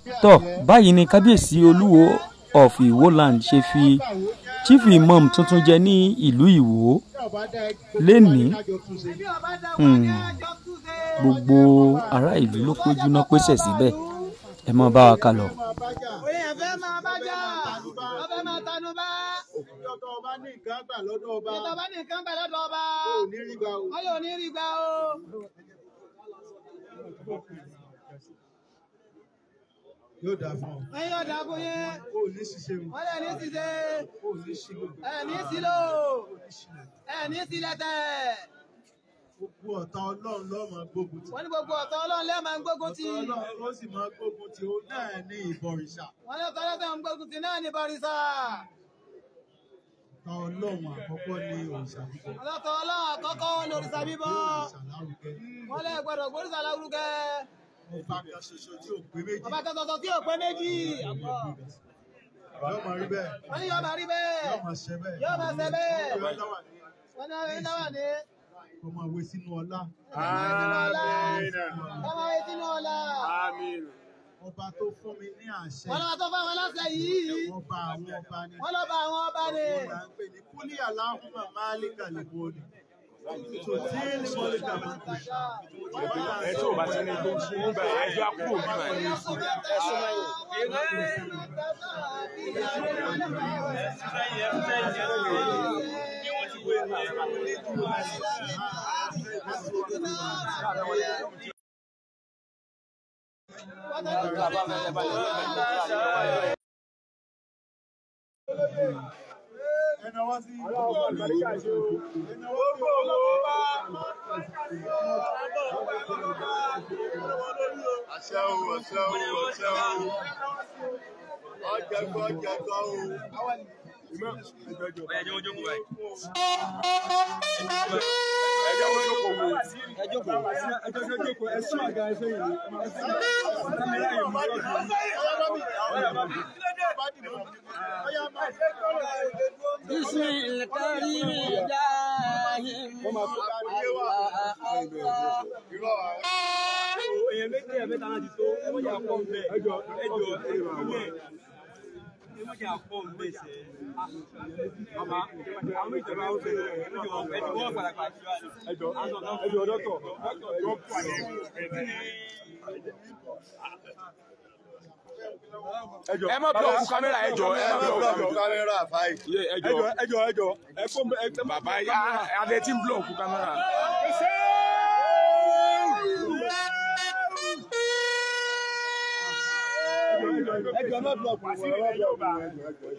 tọ́ báyìí ni kábíyèsí olúwo of Ìwó land ṣe fi chief imam tuntun jẹ ní ìlú Ìwó lénìí hmm, gbogbo ará ìlú ló péjú náà pèsè síbẹ̀ ẹ máa bá wa ká lọ. Èèyàn fẹ́ máa bá jà, wọ́n fẹ́ máa tanú bá. Ìjọ tó ọba ní nǹkan gbà lọ́dọ̀ ọba. Ìjọba bá ní nǹkan gbà lọ́dọ̀ ọba. Ò ní rí gbà o. Wọ́n yóò ní rí gbà o. Yóò dáa fún ọ. Wọ́n yóò dàbò yẹn. O ò ní ṣiṣẹ́ o. Wọ́n lè ní ṣiṣẹ́. O ò ní ṣílò. Ẹ ní sílò. Ẹ ní sílẹ̀ tẹ̀. Gbogbo ọ̀tá Ọlọ́run ló máa gbógun tì. Wọ́n ní gbogbo ọ̀tọ̀ Ọlọ́run lẹ́ẹ̀ máa ń gbógun ti. Ọ̀tá Ọlọ́run ló sì máa gbógun tì ó náà ní ìbọ̀rìṣà. Wọ́n ní ọ̀tọ̀ Ọlọ́run ń gbógun ti náà ní Bàrísà. Ọ̀tá Ọlọ́run àkọ́kọ́ ní òrìṣà bíbọ̀. Ọlọ́tọ̀ Ọlọ́run àkọ́kọ́ ní òrìṣà bíbọ̀. Òrìṣà lárugẹ. Wọ́n lè gbọ́dọ̀ gbóríṣà lárugẹ. Ọba kan ṣoṣo tí ò pé méjì. Ọba kan ṣoṣo tí ò pé méjì. Yóò máa rí bẹ́ẹ̀. Wọ́n ní yóò máa rí bẹ́ẹ̀. Yóò máa ṣẹ bẹ́ẹ̀. Yóò máa ṣe bẹ́ẹ̀. Yóò dáwà ní. Wọ́n ní ọ̀rẹ́ náà wà ní. Kó máa wé sínú ọlá. Ọmọ ayé sínú ọ̀la. Ọba tó fún mi ní àṣẹ. Wọ́n lọ́wọ́ tó fáwọn aláṣẹ yìí. Ọba àwọn ọba ni. Wọ́n lọ bá àwọn ọba ni. Là ń pè ní kúlí aláhùnmá máàlíkà lè bọ́ọ̀lì. Tòtí ni mo lè dàgbà pè. ẹ tí ò bá ti ní tó ń fún bẹ́ẹ̀ ẹjọ́ àkúrò bí báyìí. Ẹnà wá sí. Àṣẹ o, àṣẹ o, àṣẹ o. Ọjàgbọ́ ọjàgbọ́ o. ẹjọ́ wọn jókòó báyìí. ẹjọ́ wọn jókòó wo. ẹ jókòó. ẹjọ́ wọn jókòó ẹ sún àga ẹ sẹ́yìn ni. بسم الكريم جاههم الله èèyàn méjì ẹ̀ mẹ́ta náà ti tó ẹ mọ̀jà pọ̀ ń bẹ̀. ẹjọ́ ẹjọ́ ilé ẹ mọ̀jà pọ̀ ń bẹ̀ sẹ́. bàbá àwọn ìjọba ó bẹ̀rẹ̀ ẹ̀ mọ̀jà wọn ẹ̀ ti wọ́n padà pàṣẹ wa. ẹjọ́ ẹjọ́ dọ́tọ̀ ẹ má blọọkù kámẹ́rà ẹjọ́ ẹ má blọọkù kámẹ́rà fáì. ẹjọ́ ẹjọ́ ẹjọ́ ẹ kó ẹ bàbá adé tí ń blọọkù kámẹ́rà. ẹjọ́ má blọọkù ẹ má blọọkù.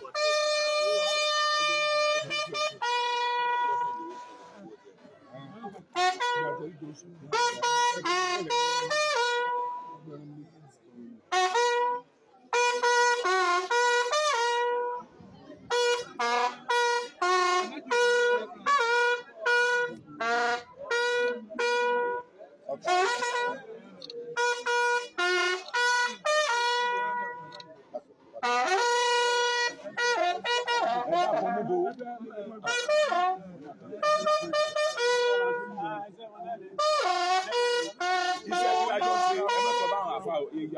iṣẹ́ tí a jọ ṣe ẹ má sọ báwọn àfa ò ìgbà.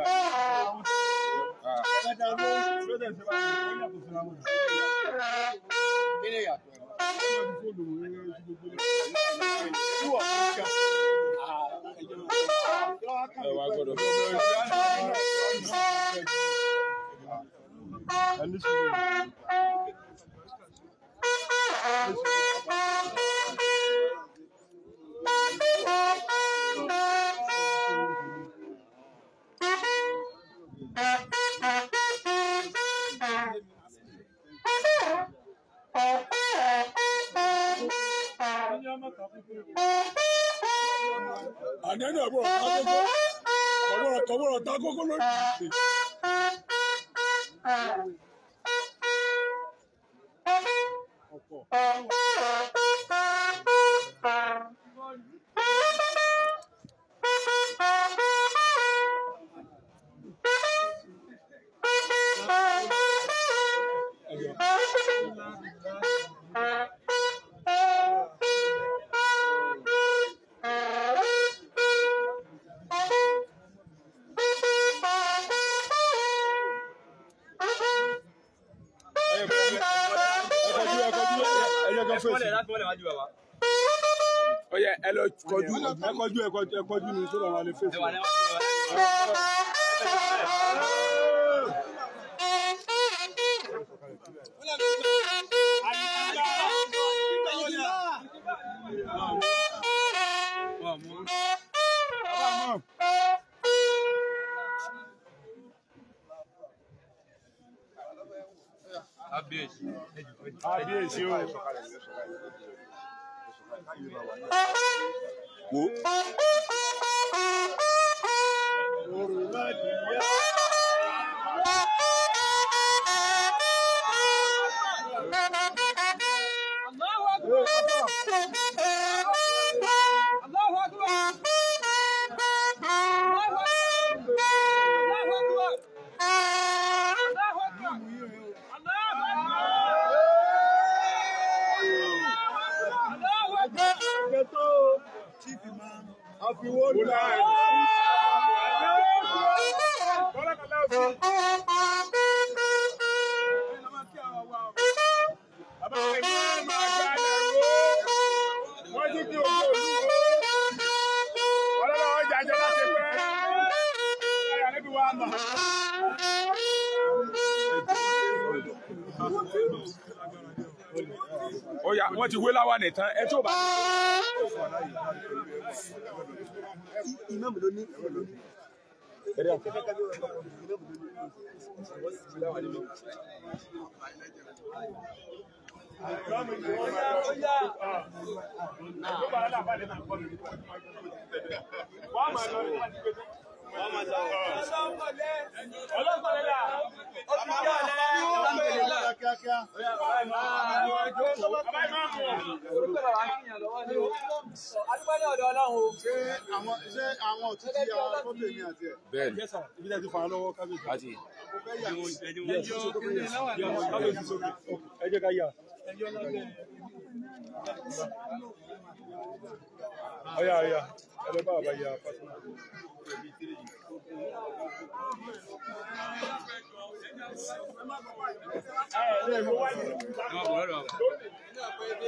ẹ wá gbọ́dọ̀. ẹni sùúrù. ànẹ́nà àbúrò tákókó àbúrò tọ́wọ́rọ̀ tákókó lórí. kọjú ẹ kọjú ẹ jẹ́ kan fèsì. láti mọ́lẹ̀ wájú bàbá. Ọyẹ ẹ lọ kọjú ẹ kọjú ẹ kọjú ẹ kọjú ni sódà wà lè fèsì. Ẹ wà ní wájú bàbá. Kábíyèsí. Kábíyèsí o. Wo. Àfiwọ́ lọ. Bàbá mi máa máa gbá lẹ́rú. Wọ́n ti kí ojú olúwo. Ọlọ́lọ́ ọjà jẹ́ láti pẹ́. Ẹ̀yà níbi wa mọ̀. Ó yá, wọ́n ti wé láwa nìtàn. Ẹ tó bá kíákíá. Adúgbò ní ọ̀dọ̀ Ọlọ́run o. Ṣé àwọn ṣé àwọn òtítì ya fọ́tò èmi àti ẹ̀? Bẹ́ẹ̀ni. Yẹ́sà, ibi tẹ́ ti fà á lọ́wọ́ kábíyèsí. Àti. Mo fẹ́ yà wọ́n. Kábíyèsí sókè. Ẹ jẹ́ ká yà. Ọ̀yà ọ̀yà, ẹ lọ bá bàbá yà pásítọ̀. Ẹ wà bọ̀ lọ́dọ̀ bàbá.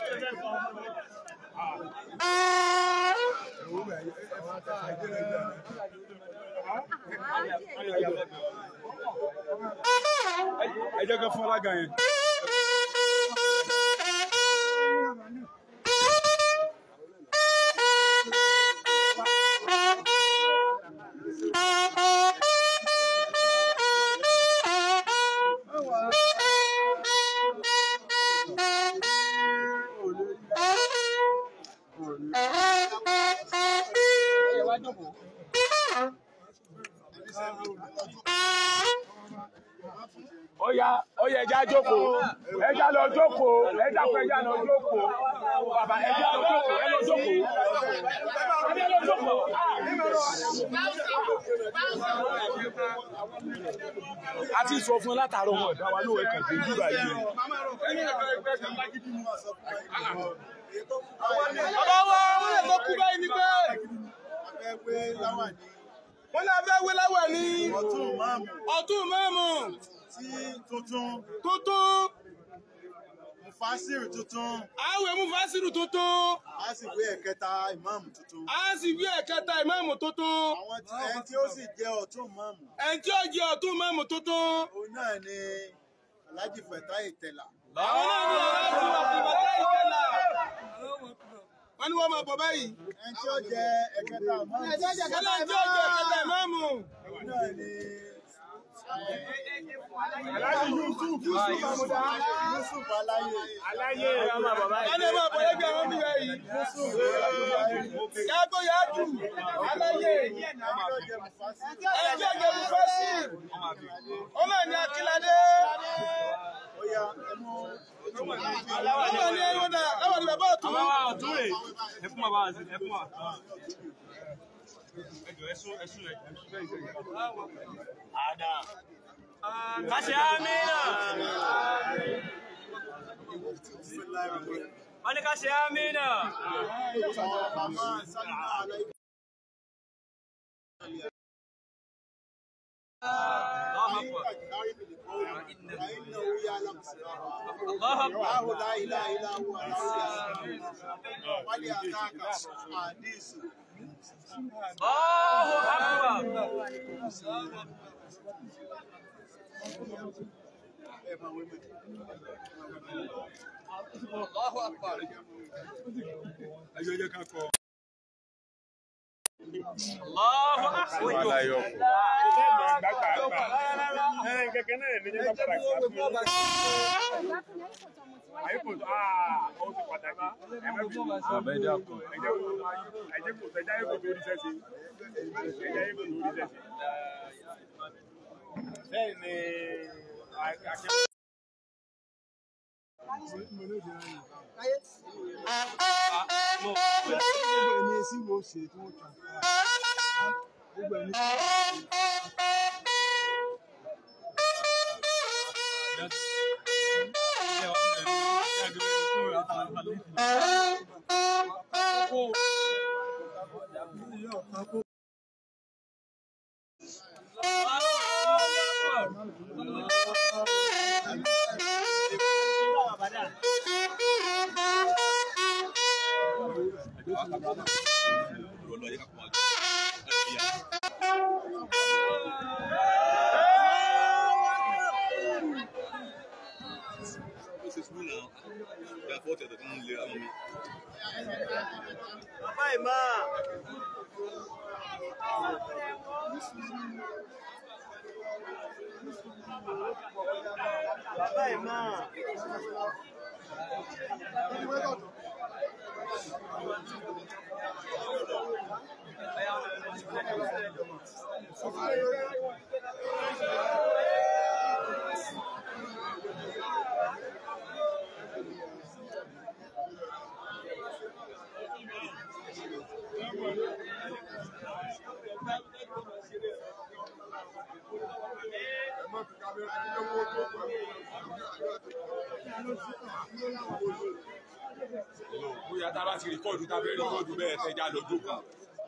Ẹ jẹ́ ká fún alága yẹn. Ọ̀yà ọ̀yà ẹja jókòó ẹja lọ jókòó ẹja fún ẹja lọ jókòó bàbá ẹja lọ jókòó ẹ lọ jókòó ẹja lọ jókòó. a ti sọ fún ẹ látàárọ̀ wọn ọ̀dà wa lóore kàn dé bíbá yìí. Bàbá wa, wọ́n lè tó kú báyìí ni pé Abẹ́ pé láwà ní wọ́n náà fẹ́ wé láwà ní ọtún máàmù ọ̀tún mẹ́mù tí tuntun tuntun. Mufasiru tuntun Àwẹ̀ mú fásirù tuntun. á sì gbé ẹ̀kẹta ìmáàmù tuntun. A sì wí ẹ̀kẹta ìmáàmù tuntun. Àwọn tí ẹni tí ó sì jẹ́ ọ̀tún máàmù Ẹni tí ó jẹ ọ̀tún mẹ́mù tuntun. òun náà ni Alhaji Fatai Tẹ̀là. Àwọn náà ní aláàjì wà fún bàtà ìtẹ́lá. Wọ́n ní wọ́n máa bọ̀ báyìí. Ẹni tí ó jẹ́ ẹ̀kẹta ìmáàmù Wọ́n ní ẹni tí ó jẹ ẹ̀kẹta ìmáàmù. òun náà ni aláàjì Yusuf Yusuf Amuda Yusuf Aláyé. aláyé Wọ́n ní ẹ máa bọ̀ lẹ́gbẹ̀ẹ́ àwọn bíbá yìí. Yàgò yàtù. Aláyé. Ẹni tí ó jẹ́ Mufasiru. Ẹni tí ó jẹ mú fásirù. Ó náà ní Akíládé. Ó yá ẹ mú Ó náà ní ẹni wọ́n dà. Láwọn ní bàbá ọ̀tún. Bàbá wa ọ̀tún rè. Ẹ fún bàbá wa sí, ẹ fún wa. Ẹ jọ ẹsùn ẹsùn ẹ. Àdá. Káṣí àmì náà. Wọ́n ní káṣí àmì náà. Màmá Sálímà Aláyé. كجهار بالقول فإنه يعلم السر الله أكبر الله لا إله إلا هو الله ولأتاك حديث الله أكبر الله أكبر ẹjọ́ jẹ́ ká kọ. الله أكبر alayọ kù. gbàgbàgbà ẹ kẹkẹ náà ní jẹ́ ká padà sí àfihàn. àyíkò tó aa ó ti pàtàkì ẹ má fi àbẹ́jà kù ẹjẹ́ kò ẹjẹ́ kò ẹjẹ́ ayé kò tó rí sẹ́sì ẹjẹ́ ayé kò tó rí sẹ́sì. bẹ́ẹ̀ ni akẹ́kọ̀ọ́. gbogbo ẹni sí wo ṣe tí wọ́n kàn gbogbo ẹni Bàbá ìmá. Bàbá ìmá. bóyá tá a bá ti rìkọ́ọ̀dù tá a fẹ́ rìkọ́ọ̀dù bẹ́ẹ̀ tẹ́jà lọ́dún kan.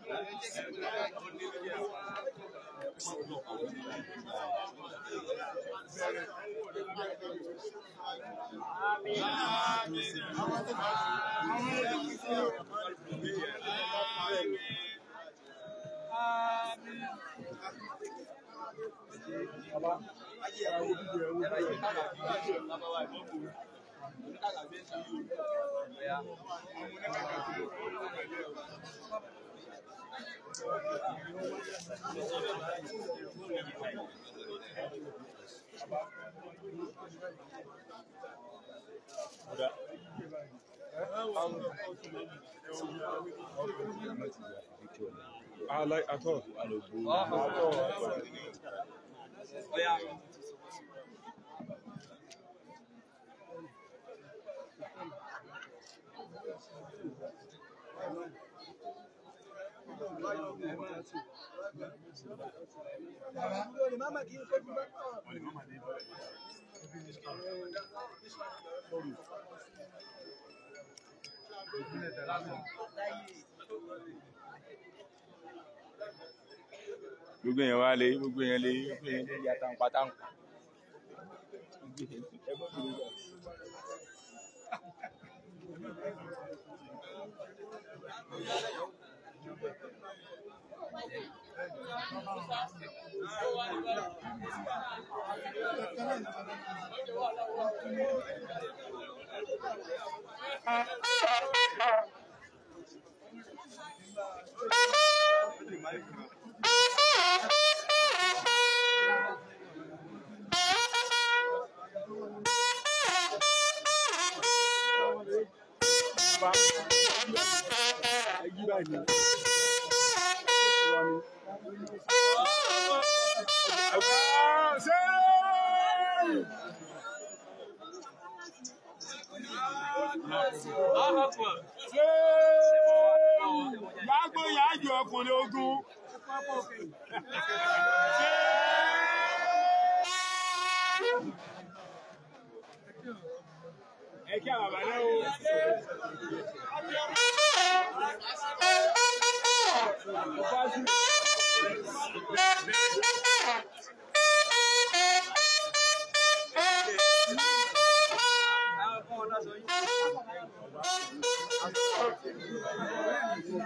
I like at all. Ọya. gbogbo yẹn wá lé gbogbo yẹn lé gbogbo yẹn lé yàtà ń pátá ń pa. Allahu Akbar. Yàgbó yàjọ ọkùnrin ogun. Ẹ kí àwọn àbálẹ́ o.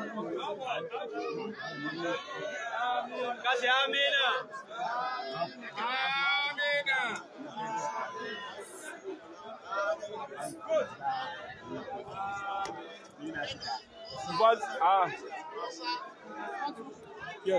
Kasi amina. Amina. But, ah. Yes.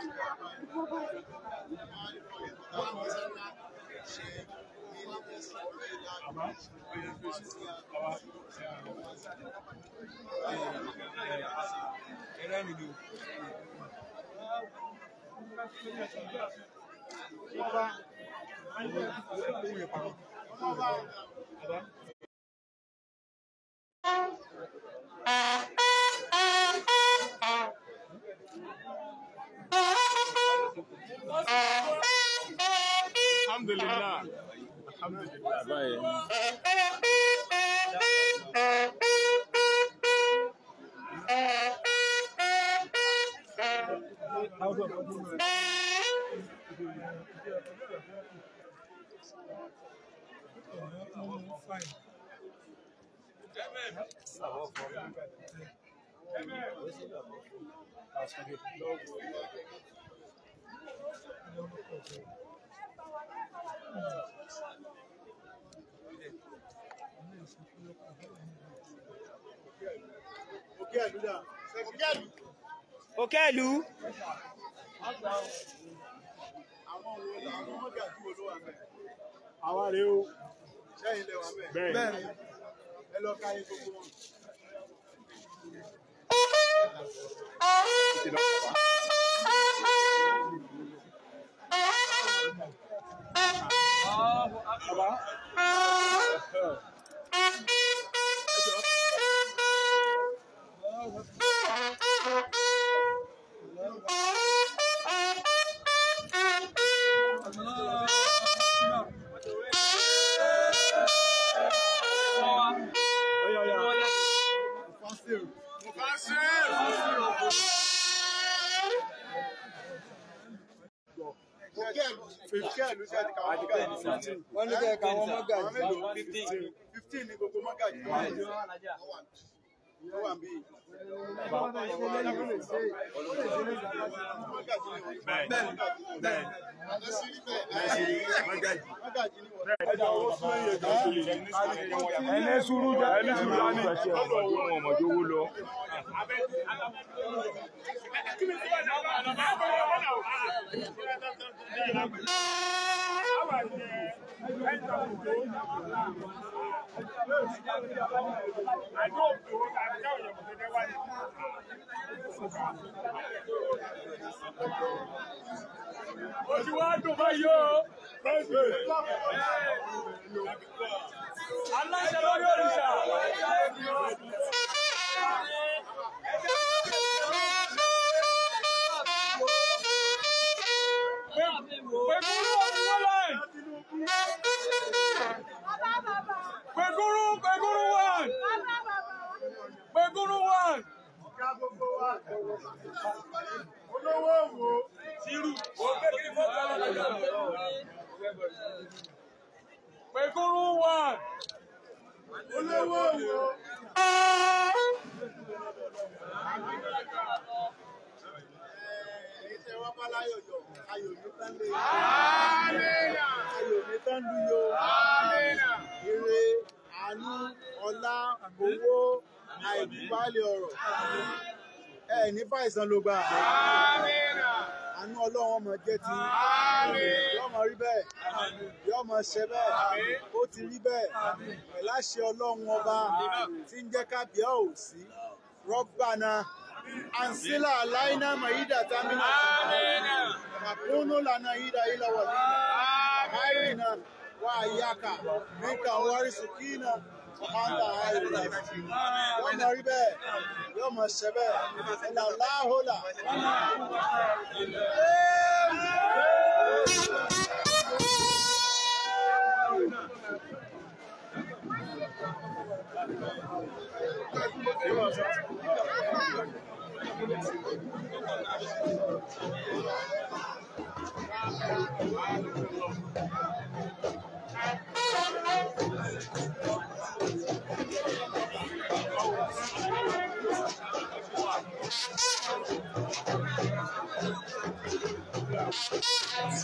Alhamdulillah. Alhamdulillah. Báyìí. Òkè àdúrà. Òkè àdúrà. Okelu. Àwọn wo làwọn mọ́gà tí wo ló wà bẹ́ẹ̀? Àwa rèé o. Sẹ́yìn lẹ wà bẹ́ẹ̀. Bẹ́ẹ̀ni. Ẹ lọ káyé gbogbo wọn. Bàbá. Oya, oya. Fásitì. Òkè àlù. Òkè àlù ṣe àti káwọn mọ́gà yìí. wọ́n ní kẹ́ ka àwọn mọ́gà Àwọn yìí. mélòó? Fifteen. Fifteen ni gbogbo mọ́gà yìí. Ó wà bí. Mọ́gà yìí ni wọ́n. Mọ́gà yìí ni wọ́n. Ẹja owó sún ẹ̀yẹ jọ sí i. Ẹni sùúrù jẹ́ ẹni sùúrù á ní. Ọmọdé wọn ọmọdé owó lọ. Ojú wa dùn báyìí o. Aláṣẹ lórí òrìṣà. Pẹ̀kúrú ọdún láì. Pẹ̀kúrú pẹ̀kúrú one. Pẹ̀kúrú one. Ká gbogbo wa. Olówó wo? Pẹ̀kúrú one. Olówó wo? Èyí tẹ wá bá láyọ̀ yọ̀, ayọ̀ ní tán lé. Ayọ̀ ní tán lú yo. Ire, àánú, ọlá, owó, àìbálẹ̀ ọ̀rọ̀. Ẹ ní fàìsàn ló gbà. Àánú ọlọ́run ọmọ jẹ́ ti. Yọ́ mọ rí bẹ́ẹ̀. Yọ́ mọ ṣe bẹ́ẹ̀. Ó ti rí bẹ́ẹ̀. Pẹ̀láṣẹ ọlọ́run ọba tí ń jẹ́ kábíyá ò sí. Rọ́bànà. Ansila alaina maida tamina. Makunu lana ida ila wali. Aina wa ayaka. Mika wari sukina. Anta ayi lafi. Yọ́ mọ rí bẹ́ẹ̀. Yọ́ mọ ṣe bẹ́ẹ̀. Ìlà láhólà. Thank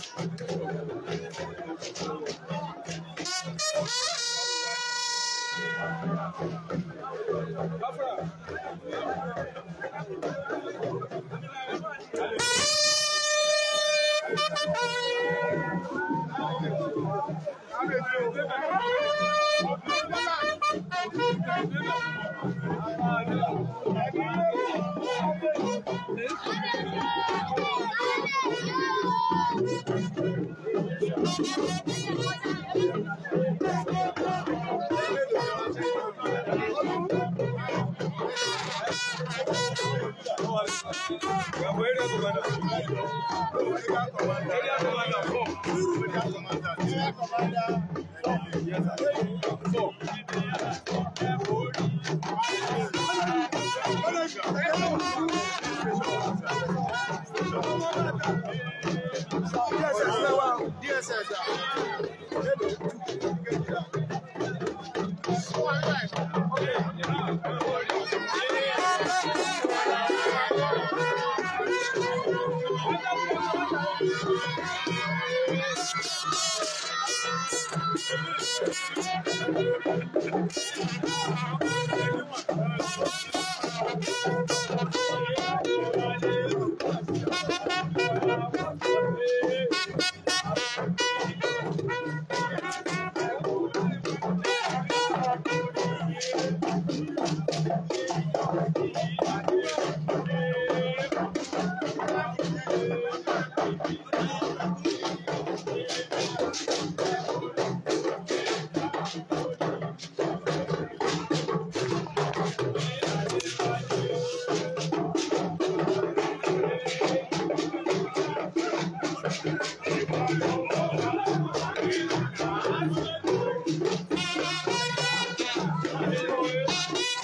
Thank